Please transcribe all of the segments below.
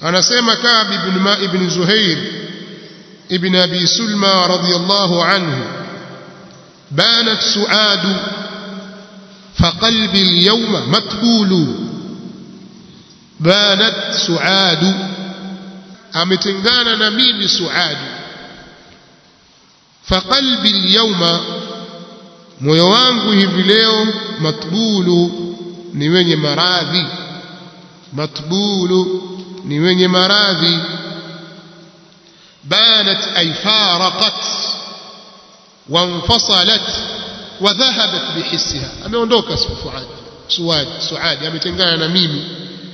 anasema Ka'b ibn Ma ibn Zuhair ibn Abi Sulma radiyallahu anhu banat su'adu فقلبي اليوم متبول بانت سعاد ametengana na mimi suadi faqalbi alyawma moyo wangu hivi leo matbulu ni wenye maradhi matbulu ni wenye maradhi banat ay faraqat wanfasalat وذهبت بحسها ameondoka suad suad suadi ametengana na mimi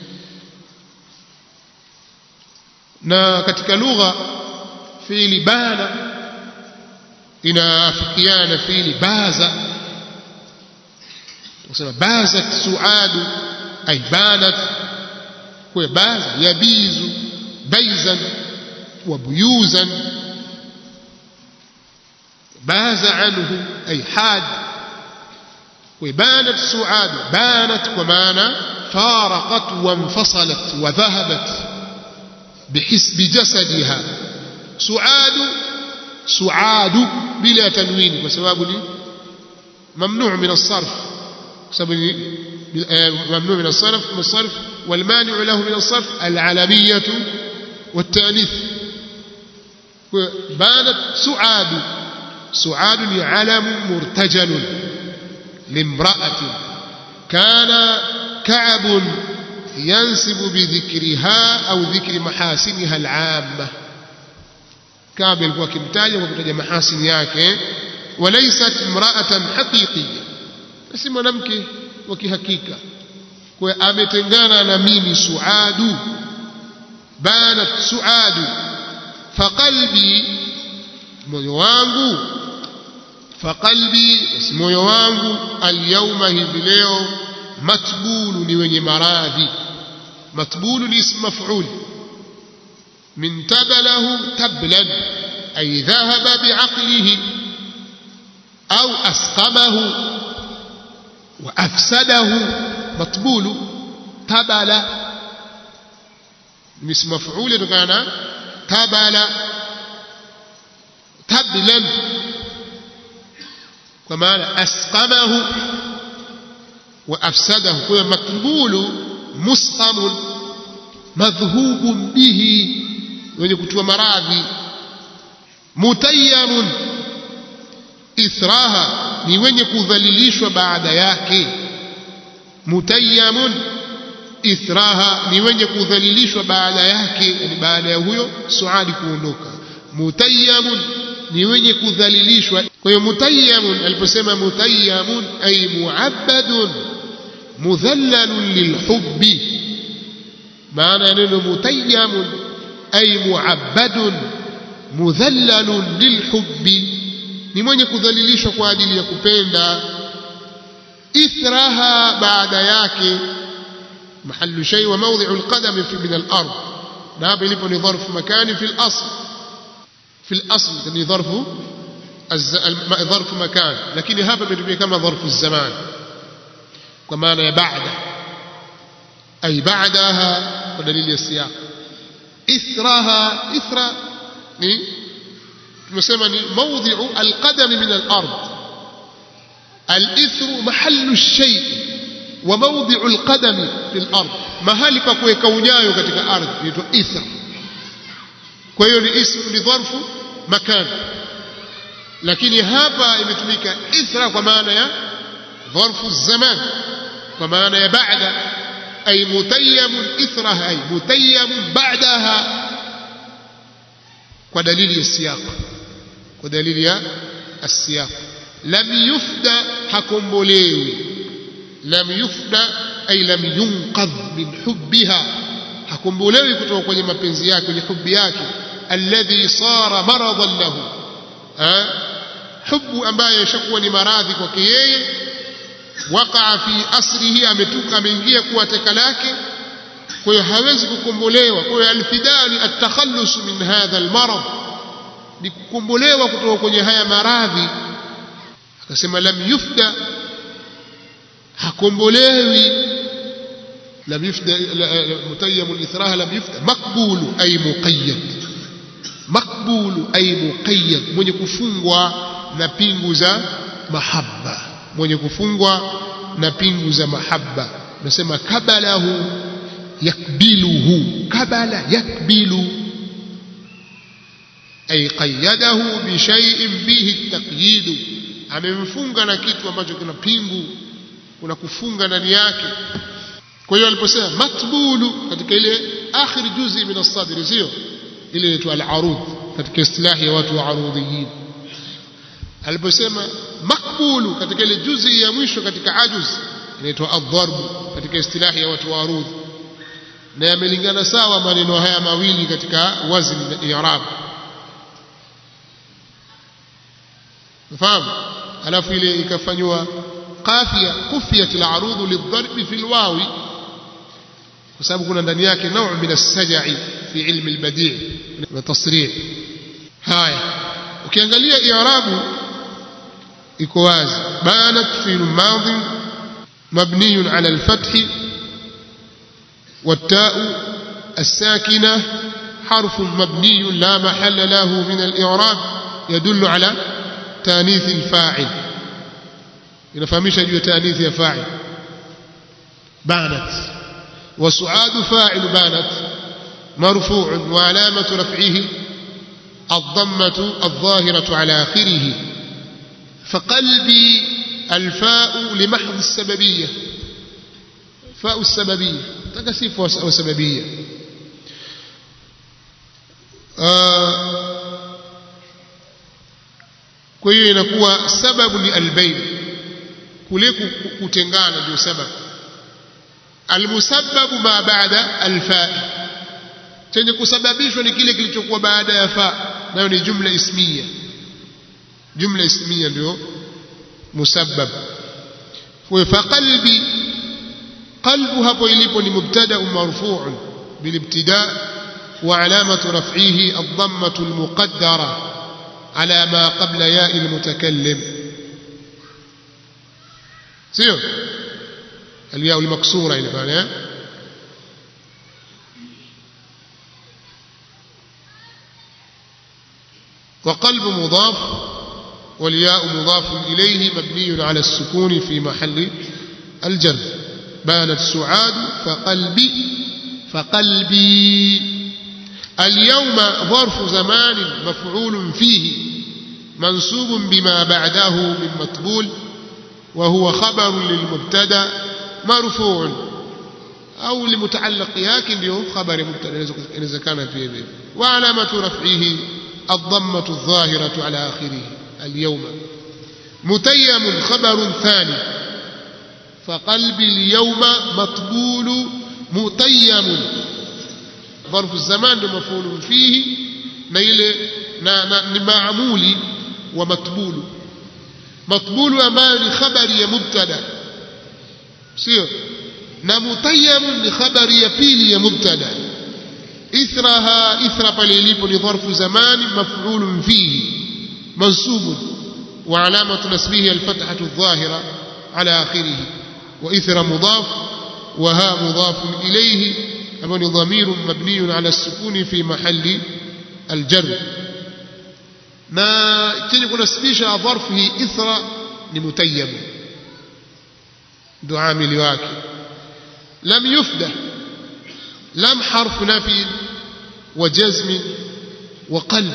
na katika lugha fiili bana inaafikiana na fiili baza tunasema bazat suadu ay banat kwa baza yabizu baizan wa buyuzan باز عنه أي حاد وبانت سعاد بانت ومانا فارقت وانفصلت وذهبت بحسب جسدها سعاد سعاد بلا تنوين وسبب لي ممنوع من الصرف سبب ممنوع من الصرف من الصرف والمانع له من الصرف العلمية والتأنيث بانت سعاد سعاد علم مرتجل لامرأة كان كعب ينسب بذكرها أو ذكر محاسنها العامة كعب alikuwa akimtaja kwa kutaja mahasini yake walaysat imra'atan haqiqiyya si mwanamke wa kihakika kwa ametengana na mimi suadu banat suadu faqalbi moyo wangu faqalbi basi moyo wangu alyawma hivi leo matbulu ni wenye maradhi matbulu ni ism maf'ul min tabalahu tablan ay dhahaba bi'aqlihi au asqamahu wa afsadahu matbulu tabala ni ism maf'ul kutokana tabala tablan kwa maana asqamahu wa afsadahu kwa makbulu musqamun madhhubun bihi wenye kutua maradhi mutayyamun ithraha ni wenye kudhalilishwa baada yake mutayyamun ithraha ni wenye kudhalilishwa baada yake yani baada ya huyo suadi kuondoka mutayyamun ni wenye kudhalilishwa kwa hiyo mutayyamun aliposema mutayyamun ay muabbadun mudhallalun lilhubbi maana ya neno mutayyamun ay muabbadun mudhallalun lilhubbi ni mwenye kudhalilishwa kwa ajili ya kupenda ithraha baada yake mahallu shay wa mawdhi'u alqadam fi min al-ard na hapa ilipo ni dharf makani fi al-asl في الأصل يعني ظرف ظرف مكان لكن هذا بيتمي كما ظرف الزمان كما بعد أي بعدها ودليل السياق إثرها إثر تسمى موضع القدم من الأرض الإثر محل الشيء وموضع القدم في الأرض mahali pa kuweka unyayo katika ardhi inaitwa ithra kwa hiyo ni ismu ni dharfu makan lakini hapa imetumika ithra kwa maana ya dharfu zaman kwa maana ya baada ay mutayyamun ithraha ay mutayyamun ba'daha kwa dalili ya siyaq kwa dalili ya السياق لم يفدى hakombolewi lam yufda ay lam yunqadh min hubbiha hakombolewi kutoka kwenye mapenzi yake kwenye hubi yake alladhi sara maradan lahu hubu ambayo ishakuwa ni maradhi kwake yeye waqaa fi asrihi ametuka ameingia kuwa teka lake kwa hiyo hawezi kukombolewa kwa hiyo alfidaa ni atakhallus min hadha almarad ni kukombolewa kutoka kwenye haya maradhi akasema lam yufda hakombolewi لم يفدى متيم الإثراها لم يفدى مقبول أي مقيد مقبول أي مقيد mwenye kufungwa na pingu za mahabba mwenye kufungwa na pingu za mahabba nasema kabalahu yakbiluhu kabala yakbilu ay qayyadahu bi shay'in bihi taqyidu amemfunga na kitu ambacho kina pingu kuna kufunga ndani yake kwa hiyo aliposema matbulu katika ile akhir juzi min as-sadr sio ile inaitwa al-arud katika istilahi ya watu wa arudhiyin aliposema makbulu katika ile juzi ya mwisho katika ajuz inaitwa ad-darb katika istilahi ya watu wa arudh na yamelingana sawa maneno haya mawili katika wazni na i'rab mfahamu alafu ile ikafanywa qafia kufiyat al-arud lidharb fi al-wawi kwa sababu kuna ndani yake nau min as-saj'i fi ilmi al-badi' na tasrih haya ukiangalia i'rabu iko wazi banat fi al-madhi mabni ala al-fath والتاء الساكنة حرف مبني لا محل له من الإعراب يدل على تانيث الفاعل inafahamisha juu ya taanithi ya fa'il banat wa su'adu fa'il banat marfu'un wa alamatu raf'ihi الضمة الظاهرة على آخره فقلبي الفاء لمحض السببية فاء السببية تكسيف وسببية آه kwa hiyo inakuwa sababu ni albayn kule kutengana ndio sababu almusabbabu ma baada alfa chenye kusababishwa ni kile kilichokuwa baada ya fa nayo ni jumla ismiya jumla ismiya ndio musabbab kwa fa qalbi qalbu hapo ilipo ni mubtada marfu'un bilibtida wa alamatu raf'ihi ad-dammatu al-muqaddara على ما قبل ياء المتكلم سيو الياء المكسورة إلى معنى وقلب مضاف والياء مضاف إليه مبني على السكون في محل الجر بانت سعاد فقلبي فقلبي اليوم ظرف زمان مفعول فيه منصوب بما بعده من مطبول وهو خبر للمبتدا مرفوع أو لمتعلق ياكن له خبر مبتدا إذا كان فيه به وعلامة رفعه الضمة الظاهرة على آخره اليوم متيم خبر ثاني فقلبي اليوم مطبول متيم ظرف الزمان مفعول فيه نيل معمول ومطبول مطبول ambayo ni khabari ya mubtada sio na mutayyam ni khabari ya pili ya mubtada ithraha ithra pale ilipo ni dharfu zamani maf'ul fihi mansub wa alamatu nasbihi alfathatu adh-dhahira ala akhirih wa ithra mudaf wa ha mudaf ilayhi ambao ni dhamiru mabniyun ala sukuni fi mahalli aljar na chenye kunasibisha dharfu hii ithra ni mutayyam ndo amili wake lam yufda lam harfu nafi wa jazm wa qalb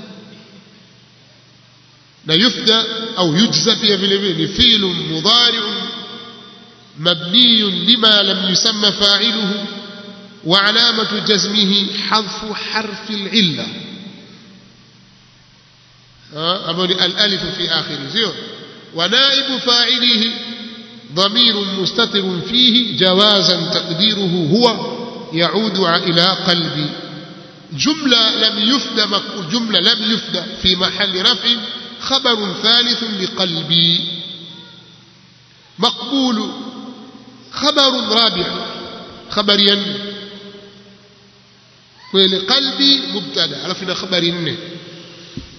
na yufda au yujza pia vile vile ni fi'l mudari' مبني لما لم يسمى فاعله وعلامة جزمه حذف حرف العلة أمر الألف في آخره زيو ونائب فاعله ضمير مستتر فيه جوازا تقديره هو يعود إلى قلبي جملة لم يفد جملة لم يفد في محل رفع خبر ثالث لقلبي مقبول خبر رابع خبر ين kweli qalbi mubtada alafu ina habari nne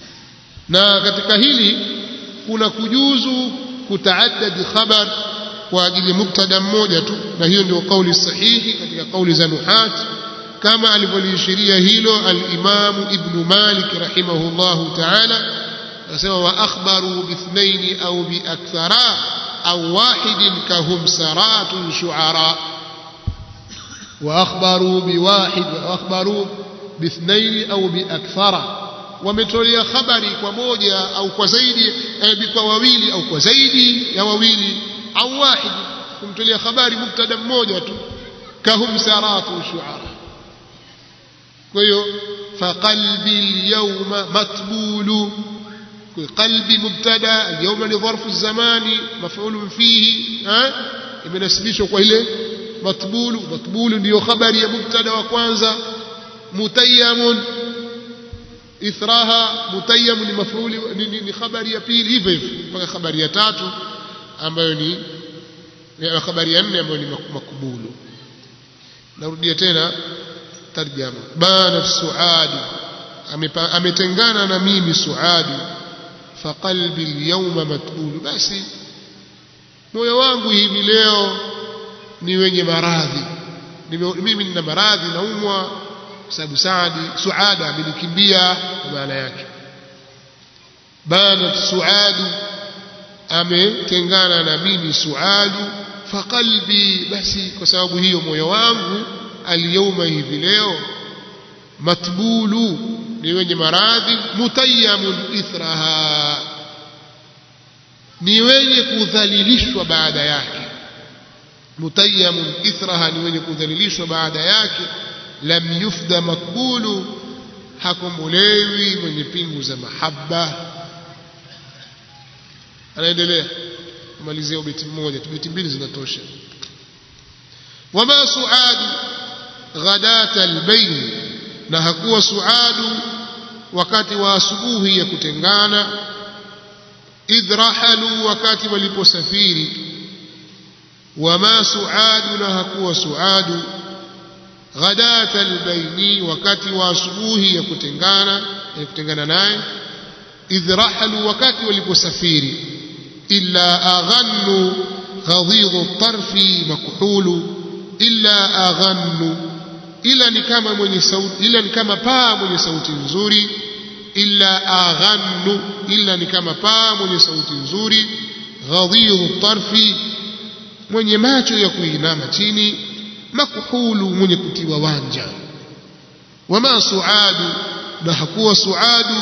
na katika hili kuna kujuzu kutaaddad khabar kwa ajili mubtada mmoja tu na hiyo ndio kauli sahihi katika kauli za nuhat kama alivyoliishiria hilo al-Imam Ibn Malik rahimahullahu ta'ala akasema wa akhbaru bithnaini au bi akthara au wahidin kahum saratun shu'ara wa akhbaru bi wahid wa akhbaru bithnaini au bi akthara wametolea habari kwa moja au kwa zaidi eh, kwa wawili au kwa zaidi ya wawili au wahid kumtolea habari mubtada mmoja tu kahum saratu shu'ara kwa hiyo faqalbi alyawma matbulu qalbi mubtada alyawma ni dharfu zamani maf'ul fihi imenasibishwa kwa ile matbulu matbulu ndiyo habari ya mubtada wa kwanza mutayyamun ithraha mutayyam ni maf'ul ni, ni, ni habari ya pili hivyo hivyo mpaka habari ya tatu ambayo ni habari ya nne ambayo ni makubulu narudia tena tarjama bana suadi ametengana na mimi suadi faqalbi alyawma matbulu basi moyo wangu hivi leo ni wenye maradhi mimi nina maradhi naumwa sababu saadi suada amenikimbia kwa maana yake bana suadu ametengana na mimi suadu faqalbi basi kwa sababu hiyo moyo wangu alyawma hivi leo matbulu ni wenye maradhi mutayyamun ithraha ni wenye kudhalilishwa baada yake mutayyamun ithraha ni wenye kudhalilishwa baada yake lam yufda makbulu hakombolewi mwenye pingu za mahaba anaendelea kumalizia ubeti mmoja tu beti mbili zinatosha wama suadu ghadata albayn na hakuwa suadu wakati wa asubuhi ya kutengana idrahalu wakati waliposafiri wama suadu na hakuwa suadu ghadata albayni wakati wa asubuhi ya kutengana ya kutengana naye idrahalu wakati waliposafiri illa aghannu ghadhidhu tarfi makhulu illa aghannu ila ni kama mwenye sauti ila ni kama paa mwenye sauti nzuri illa aghannu illa ni kama paa mwenye sauti nzuri ghadhidhu tarfi mwenye macho ya kuinama chini makuhulu mwenye kutiwa wanja wama suadu na hakuwa suadu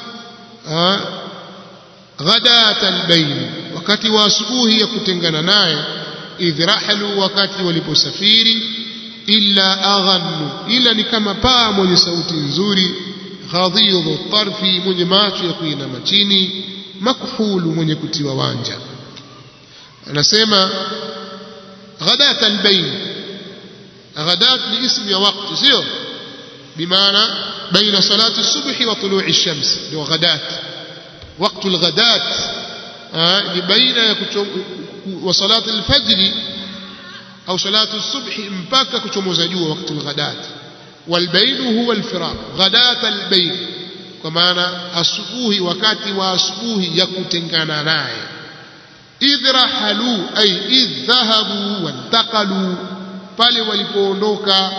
ghadat albayn wakati wa asubuhi ya kutengana naye idhrahalu wakati waliposafiri illa aghannu ila ni kama paa mwenye sauti nzuri ghadhidhu tarfi mwenye macho ya kuinama chini makuhulu mwenye kutiwa wanja anasema ghadat albayn ghadat ni ismu ya wakati sio bimaana baina salati subhi wa tulu'i shams ndio ghadat وقت الغداة ni baina ya wa salati alfajri au salatu الصبح mpaka kuchomoza jua wakati alghadat walbayn huwa alfiraq ghadat albayn kwa maana asubuhi wakati wa asubuhi ya kutengana naye idhrahalu ay idhahabu wantaqalu pale walipoondoka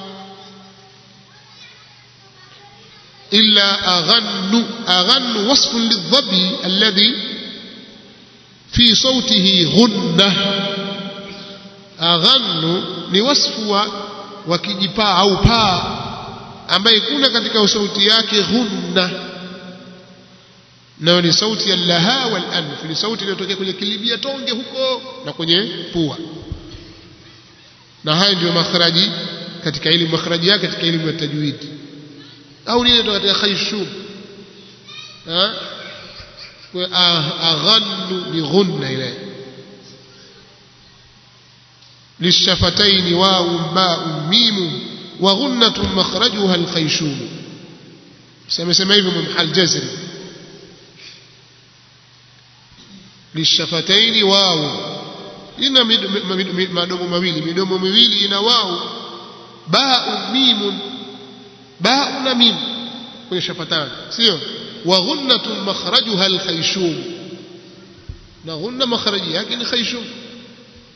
إلا أغن أغن وصف للظبي الذي في صوته غنة أغن لوصف وكجبا أو با ambaye kuna katika sauti yake ghunna nayo ni sauti ya laha wal anf ni sauti inayotokea kwenye kilibia tonge huko na kwenye pua na haya ndio makhraji katika elimu makhraji yake katika elimu ya tajwidi au lile ndo katika khayshum kwa aghannu ni ghunna ile للشفتين واو باء ميم وغنة مخرجها الخيشوم سمى سمى hivyo محل جزري للشفتين واو ina madomo mawili midomo miwili ina wao baa mimun باء na mim kwenye shafatani sio wa ghunnatun makhrajuha alkhayshum na ghunna makhraji yake ni khayshum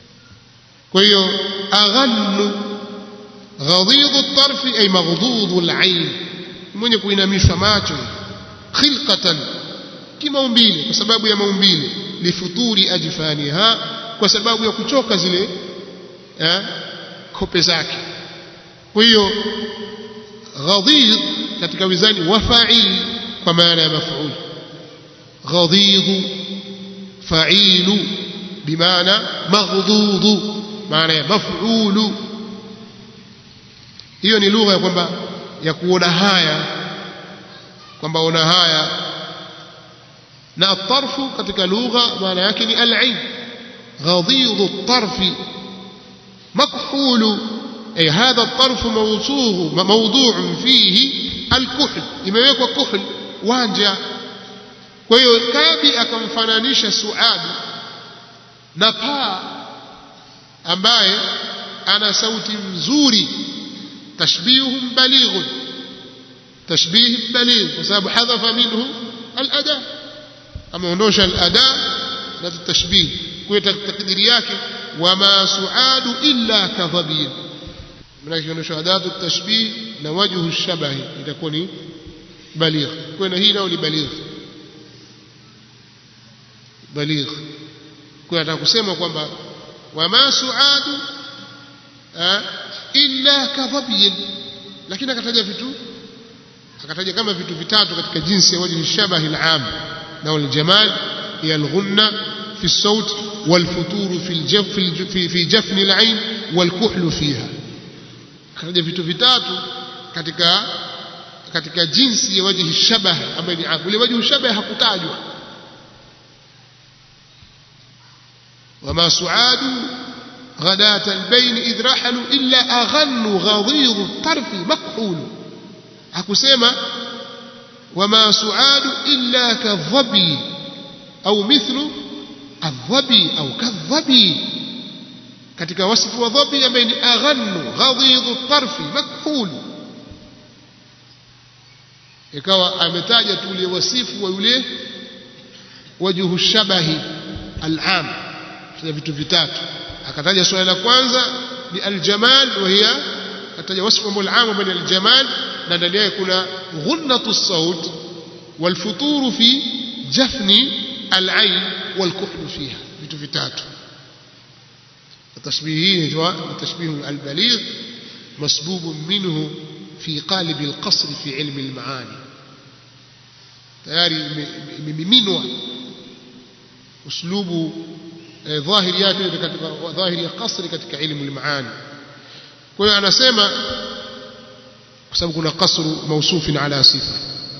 kwa hiyo aghannu ghadidhu tarfi ay maghdudhu al-ayn mwenye kuinamisha macho khilqatan kimaumbile kwa sababu ya maumbile lifuturi ajfaniha kwa sababu ya kuchoka zile eh, kope zake kwa hiyo ghadid katika wizani wa fa'il kwa maana ya maf'ul ghadid fa'ilu bimaana maghdud maana ya maf'ulu hiyo ni lugha ya kwamba ya kuona haya kwamba ona haya na atarfu katika lugha maana yake ni al-ain غضيض الطرف مكحول أي هذا الطرف موضوع موضوع فيه الكحل imewekwa kuhl wanja kwa hiyo kabi akamfananisha suadi na paa ambaye ana sauti nzuri tashbihum balighun tashbih baligh kwa sababu hadhafa minhu al-ada ameondosha al-ada na tashbih kwa takdiri yake wama suadu illa kadhabin maana kionyesha adatu tashbih na wajhu shabahi itakuwa ni baligh kwa na hii nao ni baligh baligh kwa nataka kusema kwamba wama suadu illa kadhabin lakini akataja vitu akataja kama vitu vitatu katika jinsi ya wajhi shabahi al-am na al-jamal hiya al-ghunna في الصوت والفتور في الجف في في جفن العين والكحل فيها kataja vitu vitatu katika katika jinsi ya wajhi shabah ambaye ni ule wajhi shabah hakutajwa wama suadu غداة البين إذ رحلوا إلا أغن غضيض الطرف مكحول hakusema وما سعاد إلا كالظبي أو مثل الظبي أو كالظبي katika wasifu wa dhabi ambaye ni aghannu ghadidhu tarfi makhul ikawa ametaja tu ule wasifu wa yule wajhu shabahi al-am tuna vitu vitatu akataja swala la kwanza ni al-jamal wa hiya akataja wasifu ambao al-am ambaye ni al-jamal na ndani yake kuna ghunnatu as-saut wal futuru fi jafni al-ain wal kuhlu fiha vitu vitatu تشبيهه هو تشبيه البليغ مسبوب منه في قالب القصر في علم المعاني tayari imemiminwa uslubu dhahiri yake katika dhahiri ya kasri katika ilmu al-maani kwa hiyo anasema kwa sababu kuna kasru mausufin ala sifa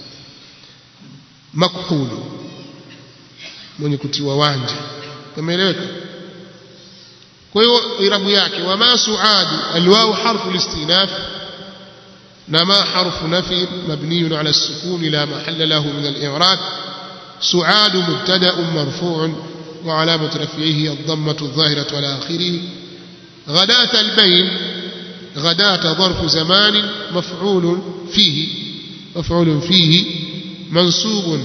makhulu mwenye kutiwa wanja umeeleweka kwa hiyo irabu yake wama suadu alwaw harfu listinaf na ma harfu nafi mabniyun ala السكون لا محل له من الإعراب سعاد مبتدأ مرفوع وعلامة رفعه الضمة الظاهرة على آخره غداة البين غداة ظرف زمان مفعول فيه مفعول فيه منصوب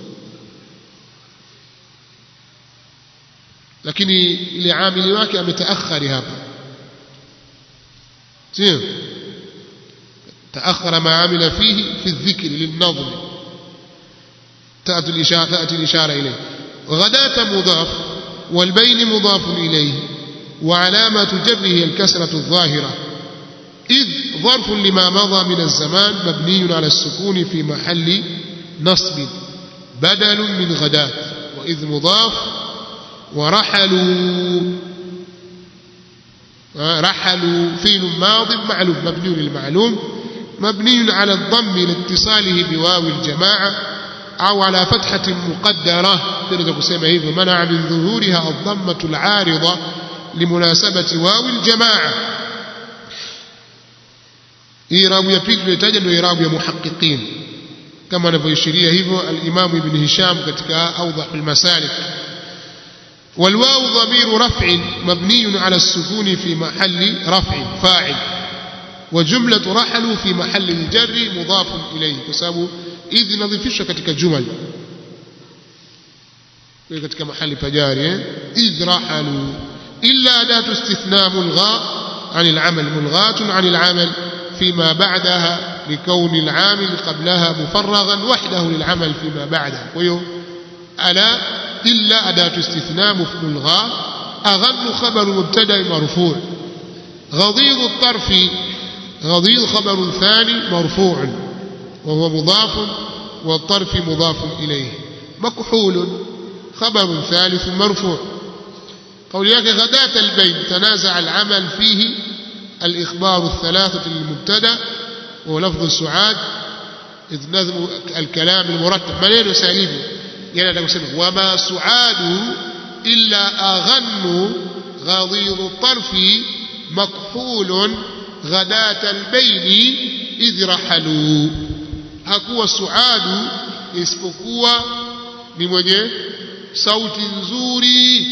lakini ile amili wake ametaakhari hapa sio تأخر ما عمل فيه في الذكر للنظم تأتي الإشارة, تأتي الإشارة إليه غداة مضاف والبين مضاف إليه وعلامة جره الكسرة الظاهرة إذ ظرف لما مضى من الزمان مبني على السكون في محل نصب بدل من غداة وإذ مضاف ورحلوا رحلوا فيل ماض معلوم مبني للمعلوم مبني على الضم لاتصاله بواو الجماعة أو على فتحة مقدرة تريد قسيمة هذا منع من ظهورها الضمة العارضة لمناسبة واو الجماعة إيراب يبيل يتجد إيراب محققين كما نفيشريه هذا الإمام ابن هشام كتك أوضح المسالك والواو ضمير رفع مبني على السكون في محل رفع فاعل وجملة رحلوا في محل الجر مضاف إليه كسبب إذ نضيفش كتك جمل katika mahali pajari eh? idh rahalu إلا أداة استثناء ملغاة عن العمل ملغاة عن العمل فيما بعدها لكون العامل قبلها مفرغا وحده للعمل فيما بعدها ويو ألا إلا أداة استثناء ملغاة أغن خبر مبتدأ مرفوع غضيض الطرف غضيض خبر ثاني مرفوع وهو مضاف والطرف مضاف إليه مكحول خبر ثالث مرفوع قول ياك غداة البين تنازع العمل فيه الإخبار الثلاثة للمبتدا ولفظ السعاد إذ نظم الكلام المرتب منين سالبه يعني أنا أقول وما سعاد إلا أغن غضيض الطرف مكحول غداة البين إذ رحلوا hakuwa suadu isipokuwa ni mwenye sauti nzuri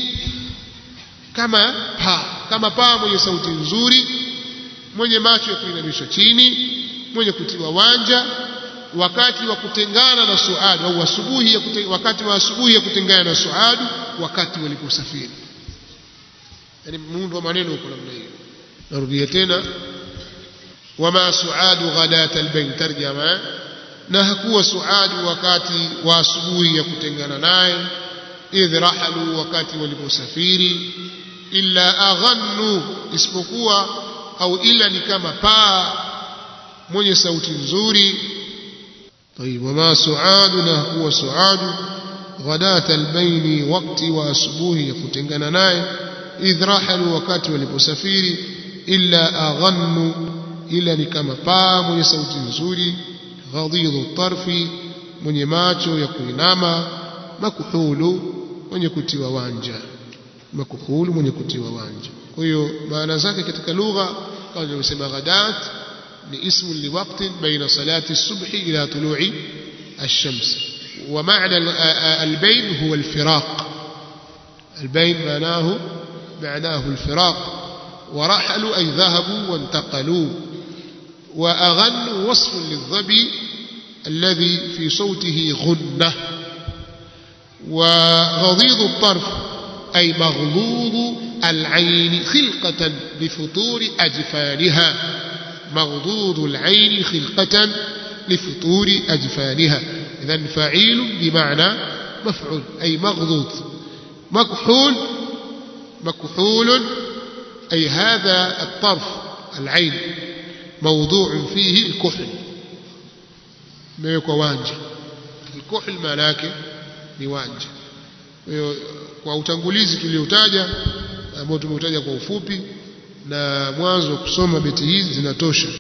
kama paa kama paa mwenye sauti nzuri mwenye macho ya kuinamisha chini mwenye kutiwa wanja wakati wa kutengana na suadu au asubuhi ya kute, wakati wa asubuhi ya kutengana na suadu wakati waliposafiri yani muundo wa maneno uko namna hiyo narudia tena wama suadu ghadat albayn tarjama na hakuwa suadu wakati wa asubuhi ya kutengana naye idh rahalu wakati waliposafiri illa aghannu isipokuwa au ila ni kama paa mwenye sauti nzuri طيب وما سعاد هو سعاد غداة البين وقت وأسبوه يكتنغنا ناي إذ رحلوا وقت ولبسفير إلا أغن إلا نكما با من صوت نزولي غضيض الطرف من يماتو يكويناما مكحول من يكتوى وانجا مكحول من يكتوى وانجا kwa maana zake katika lugha kama tulivyosema ghadat ni ismu liwaqtin baina salati subhi ila tulu'i الشمس ومعنى البين هو الفراق البين معناه معناه الفراق ورحلوا أي ذهبوا وانتقلوا وأغن وصف للظبي الذي في صوته غنة وغضيض الطرف أي مغضوض العين خلقة لفطور أجفانها مغضوض العين خلقة لفطور أجفانها إذا فعيل بمعنى مفعول أي مغضوض مكحول مكحول أي هذا الطرف العين موضوع فيه الكحل ما يكون وانجا الكحل معناك ni wanja kwa utangulizi tuliotaja ambao tumeutaja kwa ufupi na mwanzo kusoma beti hizi zinatosha